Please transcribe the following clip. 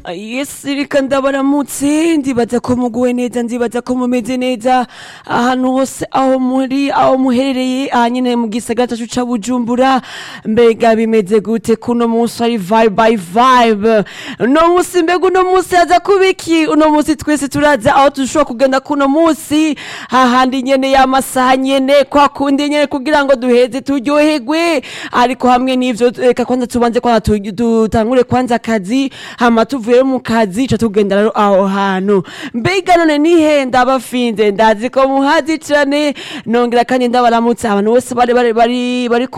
yesi reka ndabaramutse ndibaza ko muguwe neza ndibaza ko mumeze neza ahantu hose aho muri aho muherereye aha nyine mu gisagara cacu ca bujumbura mbega bimeze gute kuno munsi ari vibe by vibe uno munsi mbega uno munsi haza kuba iki uno munsi twese turaza aho dushobora kugenda kuno munsi hahandi nyene y'amasaha nyene kwa kundi nyene kugira ngo duheze turyoherwe ariko hamwe n'ivyo reka kwanza tubanze kwanza tu- dutangure kwanza akazi hama tuvuye mu kazi ca tugenda rero aho hantu mbega none nihe ndabafinze ndazi ko muhazi cane nongera kandi ndabaramutse abantu bose bari bari bari bari ku